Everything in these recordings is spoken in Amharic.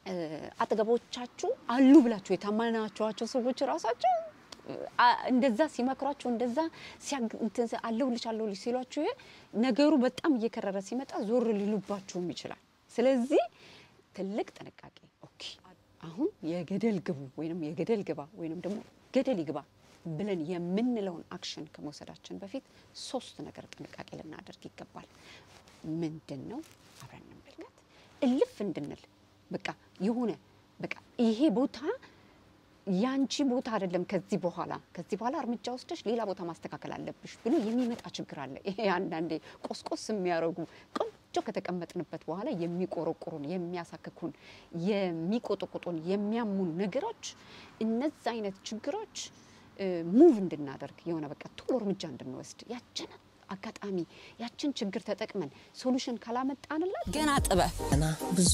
አጠገቦቻችሁ አሉ ብላችሁ የታመናችኋቸው ሰዎች ራሳቸው አ- እንደዛ ሲመክሯቸው እንደዛ ሲያግ- እንትን ሲ- አለሁልሽ አለሁልሽ ሲሏችሁ ይሄ ነገሩ በጣም እየከረረ ሲመጣ ዞር ሊሉባችሁም ይችላል። ስለዚህ ትልቅ ጥንቃቄ። ኦኬ አሁን የገደል ግቡ ወይንም የገደል ግባ ወይንም ደግሞ ገደል ይግባ ብለን የምንለውን አክሽን ከመውሰዳችን በፊት ሶስት ነገር ጥንቃቄ ልናደርግ ይገባል። ምንድን ነው? አብረን እንመልከት። እልፍ እንድንል በቃ የሆነ በቃ ይሄ ቦታ ያንቺ ቦታ አይደለም። ከዚህ በኋላ ከዚህ በኋላ እርምጃ ወስደሽ ሌላ ቦታ ማስተካከል አለብሽ ብሎ የሚመጣ ችግር አለ። ይሄ አንዳንዴ ቆስቆስ የሚያደርጉ ቆንጆ ከተቀመጥንበት በኋላ የሚቆረቁሩን፣ የሚያሳክኩን፣ የሚቆጠቁጡን፣ የሚያሙን ነገሮች እነዚ አይነት ችግሮች ሙቭ እንድናደርግ የሆነ በቃ ቶሎ እርምጃ እንድንወስድ ያችን አጋጣሚ ያችን ችግር ተጠቅመን ሶሉሽን ካላመጣንላት ገና ጥበብ ገና ብዙ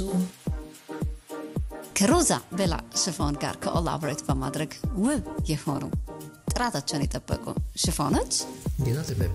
ከሮዛ ቤላ ሽፎን ጋር ኮላቦሬት በማድረግ ውብ የሆኑ ጥራታቸውን የጠበቁ ሽፎኖች ገና ጥበብ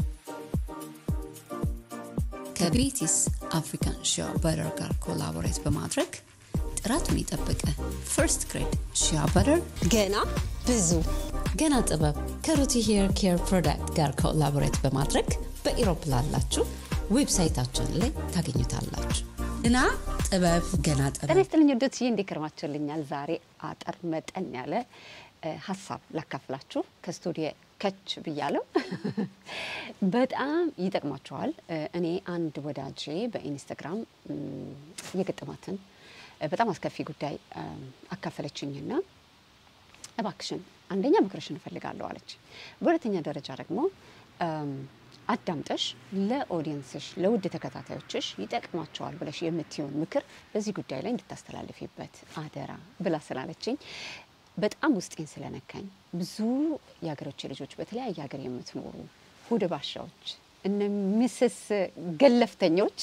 ከቤቲስ አፍሪካን ሺያ በረር ጋር ኮላቦሬት በማድረግ ጥራቱን የጠበቀ ፈርስት ግሬድ ሺያ በረር ገና ብዙ ገና ጥበብ ከሩቲ ሄር ኬር ፕሮዳክት ጋር ኮላቦሬት በማድረግ በኢሮፕ ላላችሁ ዌብሳይታችን ላይ ታገኙታላችሁ። እና ጥበብ ገና ጤና ጥበብ ይስጥልኝ ወዶችዬ፣ እንዴት ከርማችሁልኛል? ዛሬ አጠር መጠን ያለ እ፣ ሀሳብ ላካፍላችሁ ከስቱዲዮ ከች ብያለሁ። በጣም ይጠቅማችኋል። እ፣ እኔ አንድ ወዳጄ በኢንስታግራም እም፣ የገጠማትን እ፣ በጣም አስከፊ ጉዳይ እም፣ አካፈለችኝና እባክሽን አንደኛ ምክርሽን እፈልጋለሁ አለች። በሁለተኛ ደረጃ ደግሞ እም፣ አዳምጠሽ ለኦዲየንስሽ ለውድ ተከታታዮችሽ ይጠቅማቸዋል ብለሽ የምትሆን ምክር በዚህ ጉዳይ ላይ እንድታስተላልፊበት አደራ ብላ ስላለችኝ በጣም ውስጤን ስለነካኝ ብዙ የሀገሮች ልጆች በተለያየ ሀገር የምትኖሩ ሆደ ባሻዎች እነ ሚስስ ገለፍተኞች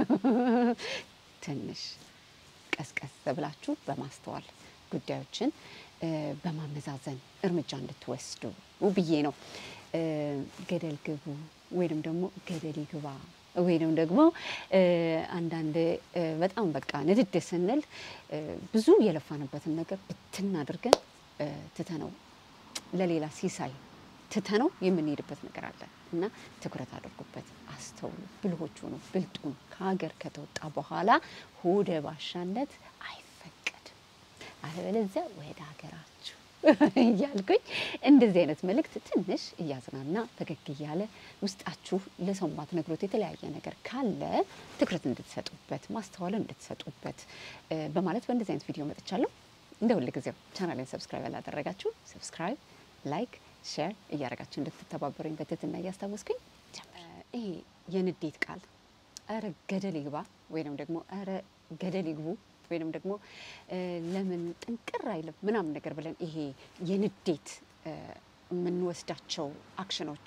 ትንሽ ቀስቀስ ብላችሁ በማስተዋል ጉዳዮችን እ፣ በማመዛዘን እርምጃ እንድትወስዱ ብዬ ነው። እ፣ ገደል ግቡ ወይንም ደግሞ ገደል ይግባ ወይንም ደግሞ እ፣ አንዳንድ እ፣ በጣም በቃ ንድድ ስንል እ፣ ብዙ የለፋንበትን ነገር ብትን አድርገን እ፣ ትተነው ለሌላ ሲሳይ ትተነው የምንሄድበት ነገር አለ እና ትኩረት አድርጉበት፣ አስተውሉ፣ ብልሆቹ ነው ብልጡን ከሀገር ከተወጣ በኋላ ሆደ ባሻነት አይፈቀድም። አለበለዚያ ወደ ሀገራችሁ እያልኩኝ እንደዚህ አይነት መልእክት ትንሽ እያዝናና ፈገግ እያለ ውስጣችሁ ለሰው ማትነግሩት የተለያየ ነገር ካለ ትኩረት እንድትሰጡበት ማስተዋልን እንድትሰጡበት እ፣ በማለት በእንደዚህ አይነት ቪዲዮ መጥቻለሁ። እንደ ሁል ጊዜው ቻናሌን ሰብስክራይብ ያላደረጋችሁ ሰብስክራይብ፣ ላይክ፣ ሼር እያደረጋችሁ እንድትተባበሩኝ በትህትና እያስታወስኩኝ ጀምር። ይሄ የንዴት ቃል እረ ገደል ይግባ ወይንም ደግሞ እረ ገደል ይግቡ ወይንም ደግሞ እ፣ ለምን ጥንቅር አይልም ምናምን ነገር ብለን ይሄ የንዴት እ፣ የምንወስዳቸው አክሽኖች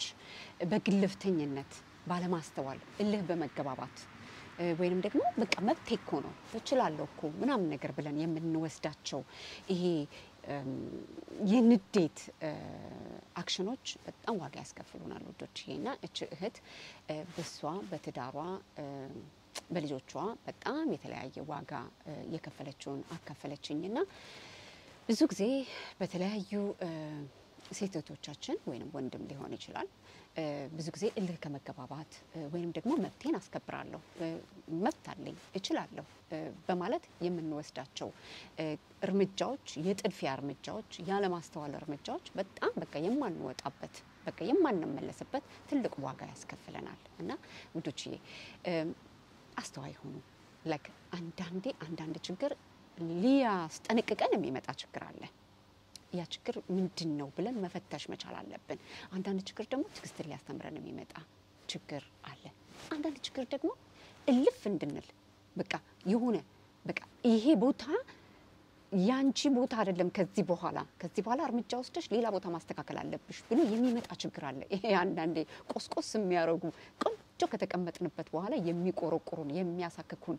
በግልፍተኝነት ባለማስተዋል እልህ በመገባባት እ፣ ወይንም ደግሞ በቃ መብቴ እኮ ነው እችላለሁ እኮ ምናምን ነገር ብለን የምንወስዳቸው ይሄ እም፣ የንዴት እ፣ አክሽኖች በጣም ዋጋ ያስከፍሉናል ውዶች። እና እች እህት እ፣ በሷ በትዳሯ እ፣ በልጆቿ በጣም የተለያየ ዋጋ እ፣ የከፈለችውን አካፈለችኝና ብዙ ጊዜ በተለያዩ እ፣ ሴት እህቶቻችን ወይም ወንድም ሊሆን ይችላል እ፣ ብዙ ጊዜ እልህ ከመገባባት እ፣ ወይም ደግሞ መብቴን አስከብራለሁ እ፣ መብት አለኝ እችላለሁ እ፣ በማለት የምንወስዳቸው እ፣ እርምጃዎች የጥድፊያ እርምጃዎች ያለማስተዋል እርምጃዎች በጣም በቃ የማንወጣበት በቃ የማንመለስበት ትልቅ ዋጋ ያስከፍለናል እና ውዶችዬ እም፣ አስተዋይ ሆኑ። ላይክ አንዳንዴ አንዳንድ ችግር ሊያስጠነቅቀን የሚመጣ ችግር አለ። ያ ችግር ምንድን ነው ብለን መፈተሽ መቻል አለብን። አንዳንድ ችግር ደግሞ ትዕግስትን ሊያስተምረን የሚመጣ ችግር አለ። አንዳንድ ችግር ደግሞ እልፍ እንድንል በቃ የሆነ በቃ ይሄ ቦታ ያንቺ ቦታ አይደለም። ከዚህ በኋላ ከዚህ በኋላ እርምጃ ወስደሽ ሌላ ቦታ ማስተካከል አለብሽ ብሎ የሚመጣ ችግር አለ። ይሄ አንዳንዴ ቆስቆስ የሚያደርጉ ቆንጆ ከተቀመጥንበት በኋላ የሚቆረቁሩን፣ የሚያሳክኩን፣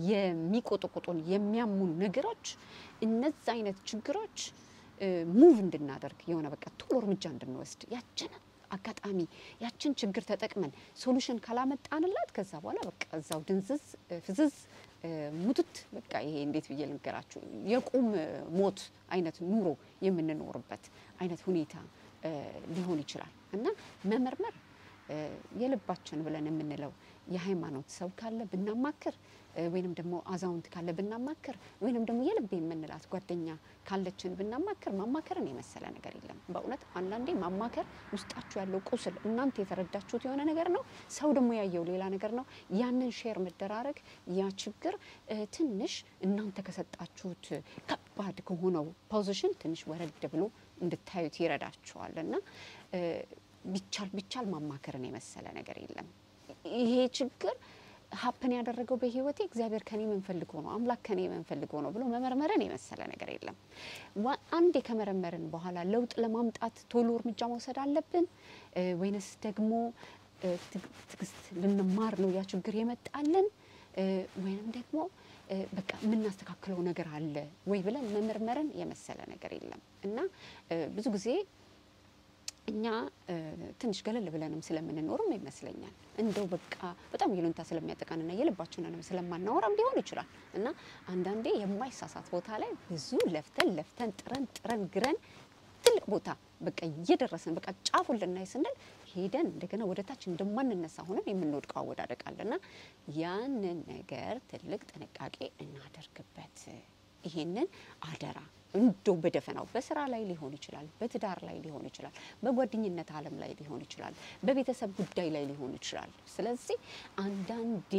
የሚቆጠቁጡን፣ የሚያሙን ነገሮች እነዚ አይነት ችግሮች ሙቭ እንድናደርግ የሆነ በቃ ቶሎ እርምጃ እንድንወስድ ያችን አጋጣሚ ያችን ችግር ተጠቅመን ሶሉሽን ካላመጣንላት ከዛ በኋላ በቃ እዛው ድንዝዝ ፍዝዝ ሙትት በቃ ይሄ እንዴት ብዬ ልንገራችሁ የቁም ሞት አይነት ኑሮ የምንኖርበት አይነት ሁኔታ ሊሆን ይችላል እና መመርመር የልባችን ብለን የምንለው የሃይማኖት ሰው ካለ ብናማክር ወይንም ደግሞ አዛውንት ካለ ብናማክር ወይንም ደግሞ የልብ የምንላት ጓደኛ ካለችን ብናማክር ማማከርን የመሰለ ነገር የለም። በእውነት አንዳንዴ ማማከር ውስጣችሁ ያለው ቁስል እናንተ የተረዳችሁት የሆነ ነገር ነው፣ ሰው ደግሞ ያየው ሌላ ነገር ነው። ያንን ሼር መደራረግ ያ ችግር ትንሽ እናንተ ከሰጣችሁት ከባድ ከሆነው ፖዚሽን ትንሽ ወረድ ብሎ እንድታዩት ይረዳችኋል እና ቢቻል ቢቻል ማማከርን የመሰለ ነገር የለም። ይሄ ችግር ሀፕን ያደረገው በህይወቴ እግዚአብሔር ከኔ ምን ፈልጎ ነው አምላክ ከኔ ምን ፈልጎ ነው ብሎ መመርመርን የመሰለ ነገር የለም። አንዴ ከመረመርን በኋላ ለውጥ ለማምጣት ቶሎ እርምጃ መውሰድ አለብን ወይንስ ደግሞ ትዕግስት ልንማር ነው ያ ችግር የመጣልን ወይንም ደግሞ በቃ የምናስተካክለው ነገር አለ ወይ ብለን መመርመርን የመሰለ ነገር የለም እና ብዙ ጊዜ እኛ ትንሽ ገለል ብለንም ስለምንኖርም ይመስለኛል እንደው በቃ በጣም ይሉንታ ስለሚያጠቃንና የልባችንንም ስለማናወራም ሊሆን ይችላል እና አንዳንዴ የማይሳሳት ቦታ ላይ ብዙ ለፍተን ለፍተን ጥረን ጥረን ግረን ትልቅ ቦታ በቃ እየደረስን በቃ ጫፉን ልናይ ስንል ሄደን እንደገና ወደ ታች እንደማንነሳ ሆነን የምንወድቀው አወዳደቃልና ያንን ነገር ትልቅ ጥንቃቄ እናደርግበት። ይሄንን አደራ እንዶ በደፈናው በስራ ላይ ሊሆን ይችላል፣ በትዳር ላይ ሊሆን ይችላል፣ በጓደኝነት ዓለም ላይ ሊሆን ይችላል፣ በቤተሰብ ጉዳይ ላይ ሊሆን ይችላል። ስለዚህ አንዳንዴ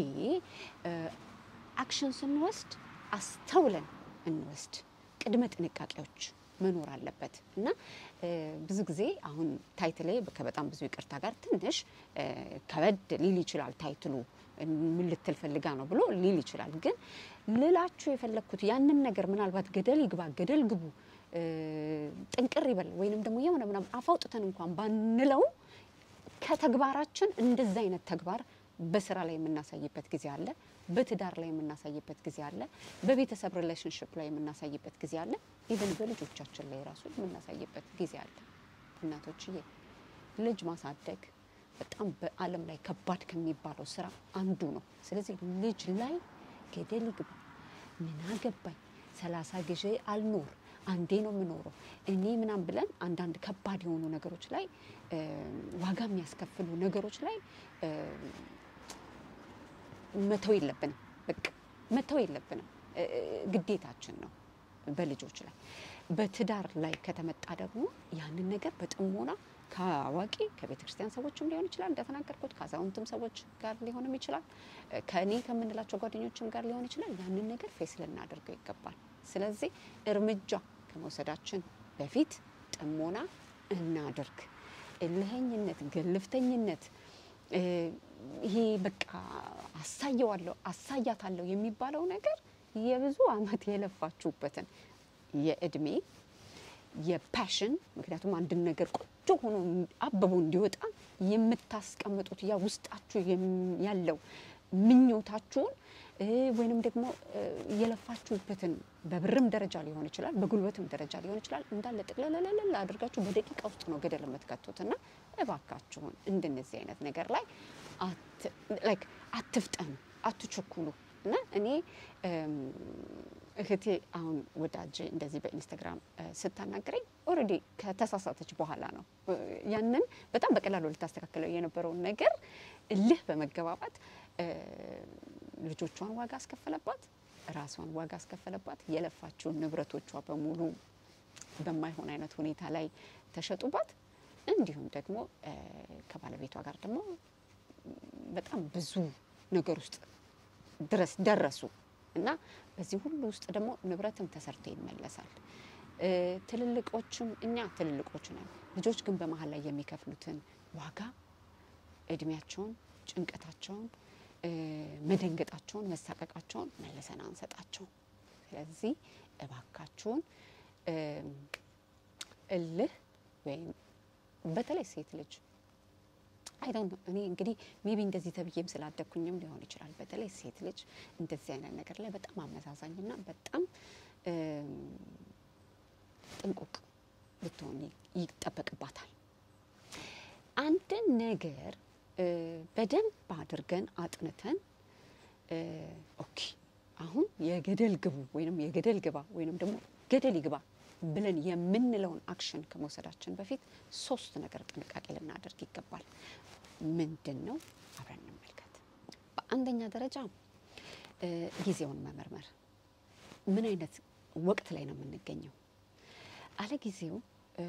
አክሽን ስንወስድ አስተውለን እንወስድ። ቅድመ ጥንቃቄዎች መኖር አለበት እና ብዙ ጊዜ አሁን ታይትሌ ከበጣም ብዙ ይቅርታ ጋር ትንሽ ከበድ ሊል ይችላል። ታይትሉ ምን ልትል ፈልጋ ነው ብሎ ሊል ይችላል። ግን ልላችሁ የፈለግኩት ያንን ነገር ምናልባት ገደል ይግባ ገደል ግቡ ጥንቅር ይበል ወይንም ደግሞ የሆነ ምናምን አፋውጥተን እንኳን ባንለው ከተግባራችን እንደዛ አይነት ተግባር በስራ ላይ የምናሳይበት ጊዜ አለ። በትዳር ላይ የምናሳይበት ጊዜ አለ። በቤተሰብ ሪሌሽንሽፕ ላይ የምናሳይበት ጊዜ አለ። ኢቨን በልጆቻችን ላይ ራሱ የምናሳይበት ጊዜ አለ። እናቶችዬ ልጅ ማሳደግ በጣም በዓለም ላይ ከባድ ከሚባለው ስራ አንዱ ነው። ስለዚህ ልጅ ላይ ገደል ይግባ ምን አገባኝ ሰላሳ ጊዜ አልኖር አንዴ ነው የምኖረው እኔ ምናም ብለን አንዳንድ ከባድ የሆኑ ነገሮች ላይ ዋጋ የሚያስከፍሉ ነገሮች ላይ መተው የለብንም። በቃ መተው የለብንም፣ ግዴታችን ነው በልጆች ላይ። በትዳር ላይ ከተመጣ ደግሞ ያንን ነገር በጥሞና ከአዋቂ ከቤተ ክርስቲያን ሰዎችም ሊሆን ይችላል፣ እንደተናገርኩት ከአዛውንትም ሰዎች ጋር ሊሆንም ይችላል፣ ከእኔ ከምንላቸው ጓደኞችም ጋር ሊሆን ይችላል። ያንን ነገር ፌስ ልናደርገው ይገባል። ስለዚህ እርምጃ ከመውሰዳችን በፊት ጥሞና እናድርግ። እልኸኝነት፣ ግልፍተኝነት ይሄ በቃ አሳየዋለሁ አሳያታለሁ የሚባለው ነገር የብዙ ዓመት የለፋችሁበትን የእድሜ የፓሽን ምክንያቱም አንድን ነገር ቆንጆ ሆኖ አብቦ እንዲወጣ የምታስቀምጡት ያ ውስጣችሁ ያለው ምኞታችሁን ወይንም ደግሞ የለፋችሁበትን በብርም ደረጃ ሊሆን ይችላል፣ በጉልበትም ደረጃ ሊሆን ይችላል። እንዳለ ጥቅለለለለ አድርጋችሁ በደቂቃ ውስጥ ነው ገደል የምትከቱት እና እባካችሁን እንደነዚህ አይነት ነገር ላይ አትፍጠኑ፣ አትቸኩሉ እና እኔ እህቴ አሁን ወዳጅ እንደዚህ በኢንስታግራም ስታናገረኝ ኦልሬዲ ከተሳሳተች በኋላ ነው ያንን በጣም በቀላሉ ልታስተካክለው የነበረውን ነገር እልህ በመገባባት ልጆቿን ዋጋ አስከፈለባት፣ ራሷን ዋጋ አስከፈለባት። የለፋችውን ንብረቶቿ በሙሉ በማይሆን አይነት ሁኔታ ላይ ተሸጡባት። እንዲሁም ደግሞ ከባለቤቷ ጋር ደግሞ በጣም ብዙ ነገር ውስጥ ድረስ ደረሱ እና በዚህ ሁሉ ውስጥ ደግሞ ንብረትም ተሰርቶ ይመለሳል። ትልልቆችም እኛ ትልልቆች ነን። ልጆች ግን በመሀል ላይ የሚከፍሉትን ዋጋ እድሜያቸውን፣ ጭንቀታቸውን፣ መደንገጣቸውን፣ መሳቀቃቸውን መልሰን አንሰጣቸው። ስለዚህ እባካችሁን እልህ ወይም በተለይ ሴት ልጅ አይ ዶንት ኖ እኔ እንግዲህ ሜቢ እንደዚህ ተብዬም ስላደግኩኝም ሊሆን ይችላል። በተለይ ሴት ልጅ እንደዚህ አይነት ነገር ላይ በጣም አመዛዛኝና በጣም ጥንቁቅ ልትሆን ይጠበቅባታል። አንድን ነገር በደንብ አድርገን አጥንተን ኦኬ አሁን የገደል ግቡ ወይንም የገደል ግባ ወይንም ደግሞ ገደል ይግባ ብለን የምንለውን አክሽን ከመውሰዳችን በፊት ሶስት ነገር ጥንቃቄ ልናደርግ ይገባል። ምንድን ነው? አብረን እንመልከት። በአንደኛ ደረጃ እ ጊዜውን መመርመር። ምን አይነት ወቅት ላይ ነው የምንገኘው? አለ ጊዜው እ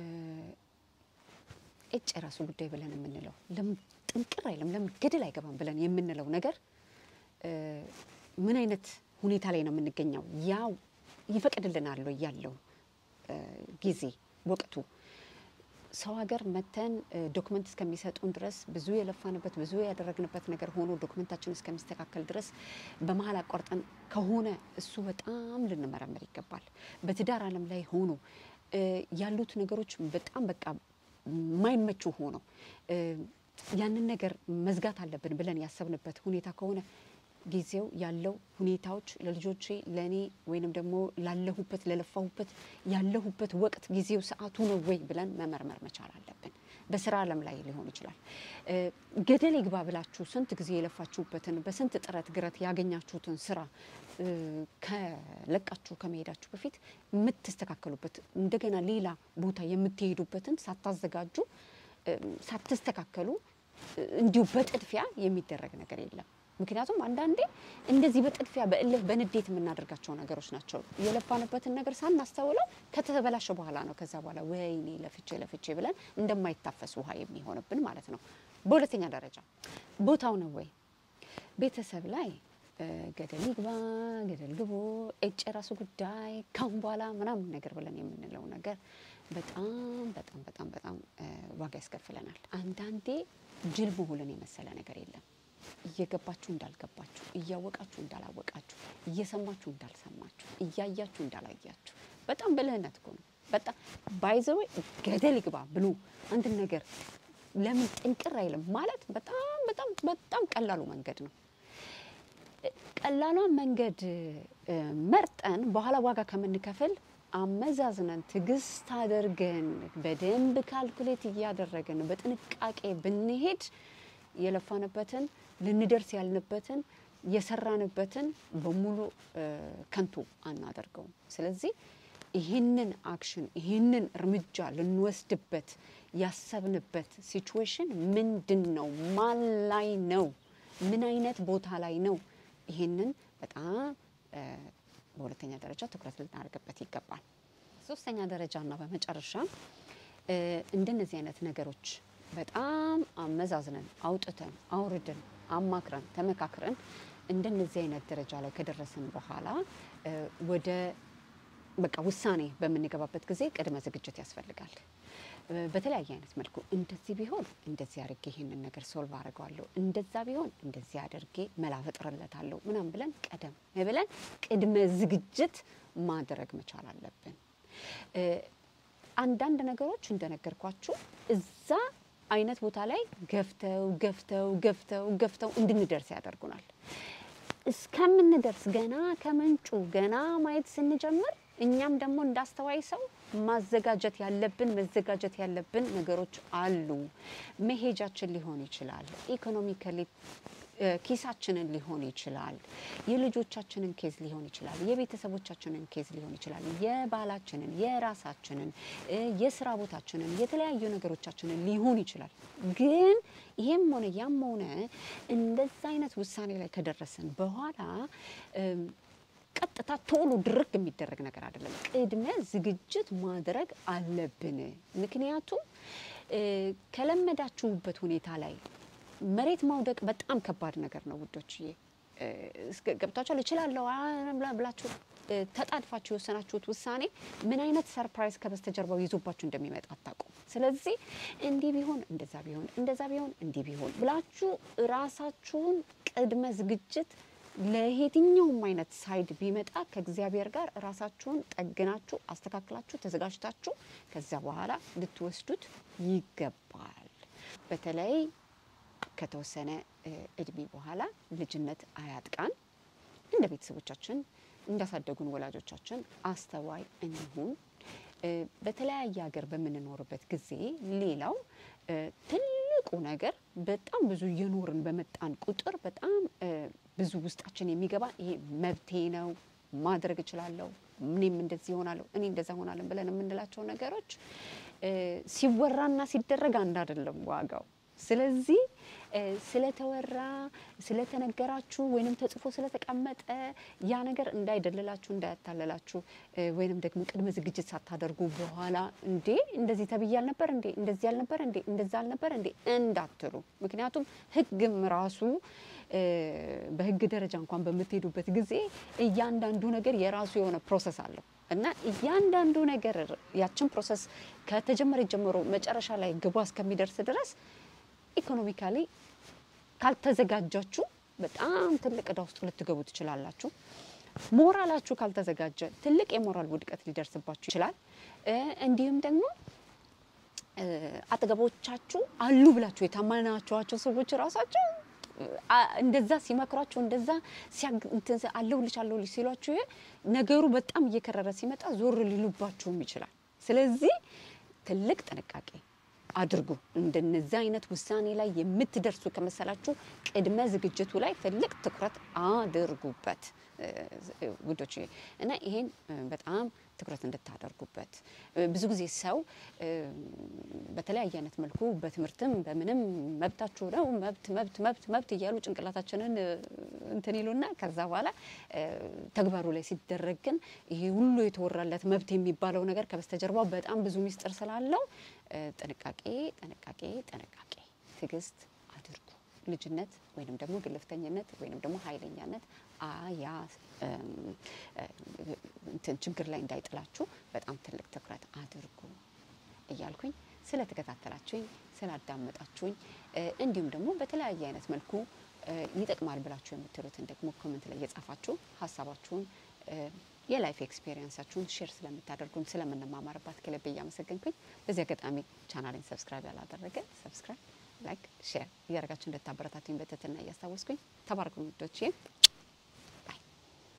እጭ የራሱ ጉዳይ ብለን የምንለው ለምን ጥንቅር አይልም፣ ለምን ገደል አይገባም ብለን የምንለው ነገር እ ምን አይነት ሁኔታ ላይ ነው የምንገኘው? ያው ይፈቅድልናል ወይ ያለው እ ጊዜ ወቅቱ ሰው ሀገር መተን ዶክመንት እስከሚሰጡን ድረስ ብዙ የለፋንበት ብዙ ያደረግንበት ነገር ሆኖ ዶክመንታችን እስከሚስተካከል ድረስ በመሀል አቋርጠን ከሆነ እሱ በጣም ልንመረምር ይገባል። በትዳር ዓለም ላይ ሆኖ እ ያሉት ነገሮች በጣም በቃ የማይመቹ ሆኖ እ ያንን ነገር መዝጋት አለብን ብለን ያሰብንበት ሁኔታ ከሆነ ጊዜው ያለው ሁኔታዎች ለልጆቼ ለእኔ ወይንም ደግሞ ላለሁበት ለለፋሁበት ያለሁበት ወቅት ጊዜው ሰዓቱ ነው ወይ ብለን መመርመር መቻል አለብን። በስራ ዓለም ላይ ሊሆን ይችላል። እ ገደል ይግባ ብላችሁ ስንት ጊዜ የለፋችሁበትን በስንት ጥረት ግረት ያገኛችሁትን ስራ እ ከለቃችሁ ከመሄዳችሁ በፊት የምትስተካከሉበት እንደገና ሌላ ቦታ የምትሄዱበትን ሳታዘጋጁ እ ሳትስተካከሉ እ እንዲሁ በጥድፊያ የሚደረግ ነገር የለም። ምክንያቱም አንዳንዴ እንደዚህ በጥድፊያ በእልህ በንዴት የምናደርጋቸው ነገሮች ናቸው። የለፋንበትን ነገር ሳናስተውለው ከተበላሸ በኋላ ነው ከዛ በኋላ ወይኔ ለፍቼ ለፍቼ ብለን እንደማይታፈስ ውሃ የሚሆንብን ማለት ነው። በሁለተኛ ደረጃ ቦታው ነው ወይ ቤተሰብ ላይ እ ገደል ይግባ ገደል ግቡ እጭ የራሱ ጉዳይ ካሁን በኋላ ምናምን ነገር ብለን የምንለው ነገር በጣም በጣም በጣም በጣም እ ዋጋ ያስከፍለናል። አንዳንዴ ጅል መሆንን የመሰለ ነገር የለም። እየገባችሁ እንዳልገባችሁ፣ እያወቃችሁ እንዳላወቃችሁ፣ እየሰማችሁ እንዳልሰማችሁ፣ እያያችሁ እንዳላያችሁ በጣም ብልህነት እኮ ነው። በጣም ባይዘዌ ገደል ይግባ ብሎ አንድን ነገር ለምን ጥንቅር አይልም ማለት በጣም በጣም በጣም ቀላሉ መንገድ ነው። ቀላሏን መንገድ እ መርጠን በኋላ ዋጋ ከምንከፍል አመዛዝነን ትዕግስት አድርገን በደንብ ካልኩሌት እያደረግን በጥንቃቄ ብንሄድ የለፋንበትን ልንደርስ ያልንበትን የሰራንበትን በሙሉ እ ከንቱ አናደርገውም። ስለዚህ ይህንን አክሽን ይህንን እርምጃ ልንወስድበት ያሰብንበት ሲቹዌሽን ምንድን ነው? ማን ላይ ነው? ምን አይነት ቦታ ላይ ነው? ይህንን በጣም እ በሁለተኛ ደረጃ ትኩረት ልናደርግበት ይገባል። ሶስተኛ ደረጃ እና በመጨረሻ እ እንደነዚህ አይነት ነገሮች በጣም አመዛዝነን አውጥተን አውርደን አማክረን ተመካክረን እንደነዚህ አይነት ደረጃ ላይ ከደረስን በኋላ እ ወደ በቃ ውሳኔ በምንገባበት ጊዜ ቅድመ ዝግጅት ያስፈልጋል። እ በተለያየ አይነት መልኩ እንደዚህ ቢሆን እንደዚህ አድርጌ ይህንን ነገር ሶልቭ አድርገዋለሁ፣ እንደዛ ቢሆን እንደዚህ አድርጌ መላ ፈጥርለታለሁ ምናምን ብለን ቀደም ብለን ቅድመ ዝግጅት ማድረግ መቻል አለብን። እ አንዳንድ ነገሮች እንደነገርኳችሁ እዛ አይነት ቦታ ላይ ገፍተው ገፍተው ገፍተው ገፍተው እንድንደርስ ያደርጉናል። እስከምንደርስ ገና ከምንጩ ገና ማየት ስንጀምር እኛም ደግሞ እንዳስተዋይ ሰው ማዘጋጀት ያለብን መዘጋጀት ያለብን ነገሮች አሉ። መሄጃችን ሊሆን ይችላል፣ ኢኮኖሚካሊ ኪሳችንን ሊሆን ይችላል፣ የልጆቻችንን ኬዝ ሊሆን ይችላል፣ የቤተሰቦቻችንን ኬዝ ሊሆን ይችላል፣ የባላችንን፣ የራሳችንን፣ የስራ ቦታችንን፣ የተለያዩ ነገሮቻችንን ሊሆን ይችላል። ግን ይሄም ሆነ ያም ሆነ እንደዛ አይነት ውሳኔ ላይ ከደረስን በኋላ ቀጥታ ቶሎ ድርግ የሚደረግ ነገር አይደለም። ቅድመ ዝግጅት ማድረግ አለብን። ምክንያቱም ከለመዳችሁበት ሁኔታ ላይ መሬት ማውደቅ በጣም ከባድ ነገር ነው ውዶችዬ። ገብታችኋል። እችላለሁ ብላችሁ ተጣድፋችሁ የወሰናችሁት ውሳኔ ምን አይነት ሰርፕራይዝ ከበስተጀርባው ይዞባችሁ እንደሚመጣ አታውቁም። ስለዚህ እንዲህ ቢሆን እንደዛ ቢሆን እንደዛ ቢሆን እንዲህ ቢሆን ብላችሁ ራሳችሁን ቅድመ ዝግጅት ለየትኛውም አይነት ሳይድ ቢመጣ ከእግዚአብሔር ጋር ራሳችሁን ጠግናችሁ አስተካክላችሁ ተዘጋጅታችሁ ከዚያ በኋላ ልትወስዱት ይገባል። በተለይ ከተወሰነ እድሜ በኋላ ልጅነት አያጥቃን። እንደ ቤተሰቦቻችን እንዳሳደጉን ወላጆቻችን አስተዋይ እንሁን። በተለያየ ሀገር በምንኖርበት ጊዜ ሌላው ትልቁ ትልቁ ነገር በጣም ብዙ እየኖርን በመጣን ቁጥር በጣም እ፣ ብዙ ውስጣችን የሚገባ ይሄ መብቴ ነው ማድረግ እችላለሁ፣ እኔም እንደዚህ ይሆናለሁ፣ እኔ እንደዛ ሆናለን ብለን የምንላቸው ነገሮች እ፣ ሲወራና ሲደረግ አንድ አይደለም ዋጋው። ስለዚህ እ፣ ስለተወራ ስለተነገራችሁ ወይንም ተጽፎ ስለተቀመጠ ያ ነገር እንዳይደልላችሁ እንዳያታለላችሁ እ፣ ወይንም ደግሞ ቅድመ ዝግጅት ሳታደርጉ በኋላ እንዴ እንደዚህ ተብዬ አልነበር እንዴ እንደዚህ አልነበር እንዴ እንደዛ አልነበር እንዴ እንዳትሉ። ምክንያቱም ሕግም ራሱ እ፣ በሕግ ደረጃ እንኳን በምትሄዱበት ጊዜ እያንዳንዱ ነገር የራሱ የሆነ ፕሮሰስ አለው እና እያንዳንዱ ነገር ያችን ፕሮሰስ ከተጀመረ ጀምሮ መጨረሻ ላይ ግቧ እስከሚደርስ ድረስ ኢኮኖሚካሊ ካልተዘጋጃችሁ በጣም ትልቅ እዳ ውስጥ ልትገቡ ትችላላችሁ። ሞራላችሁ ካልተዘጋጀ ትልቅ የሞራል ውድቀት ሊደርስባችሁ ይችላል። እ፣ እንዲሁም ደግሞ እ፣ አጠገቦቻችሁ አሉ ብላችሁ የታመናችኋቸው ሰዎች ራሳቸው አ- እንደዛ ሲመክሯችሁ እንደዛ ሲያግ እንትን ሲ- አለሁልሽ አለሁልሽ ሲሏችሁ ነገሩ በጣም እየከረረ ሲመጣ ዞር ሊሉባችሁም ይችላል። ስለዚህ ትልቅ ጥንቃቄ አድርጉ። እንደነዚህ አይነት ውሳኔ ላይ የምትደርሱ ከመሰላችሁ ቅድመ ዝግጅቱ ላይ ትልቅ ትኩረት አድርጉበት እ፣ ውዶች እና ይሄን እ፣ በጣም ትኩረት እንድታደርጉበት እ፣ ብዙ ጊዜ ሰው እ፣ በተለያየ አይነት መልኩ በትምህርትም በምንም መብታችሁ ነው መብት መብት መብት መብት እያሉ ጭንቅላታችንን እ፣ እንትን ይሉና ከዛ በኋላ እ፣ ተግባሩ ላይ ሲደረግ ግን ይሄ ሁሉ የተወራለት መብት የሚባለው ነገር ከበስተጀርባው በጣም ብዙ ሚስጥር ስላለው እ፣ ጥንቃቄ ጥንቃቄ ጥንቃቄ ትዕግስት አድርጉ። ልጅነት ወይንም ደግሞ ግልፍተኝነት ወይንም ደግሞ ኃይለኛነት አያ እም፣ እ፣ እንትን ችግር ላይ እንዳይጥላችሁ በጣም ትልቅ ትኩረት አድርጉ እያልኩኝ ስለተከታተላችሁኝ ስላዳመጣችሁኝ እ፣ እንዲሁም ደግሞ በተለያየ አይነት መልኩ እ፣ ይጠቅማል ብላችሁ የምትሉትን ደግሞ ኮመንት ላይ እየጻፋችሁ ሀሳባችሁን እ፣ የላይፍ ኤክስፔሪየንሳችሁን ሼር ስለምታደርጉን ስለምንማማርባት ከልብ እያመሰገንኩኝ በዚህ አጋጣሚ ቻናሌን ሰብስክራይብ ያላደረገ ሰብስክራይብ፣ ላይክ፣ ሼር እያደረጋችሁ እንደታበረታቱኝ በትህትና እያስታወስኩኝ ተባረኩ ውዶቼ።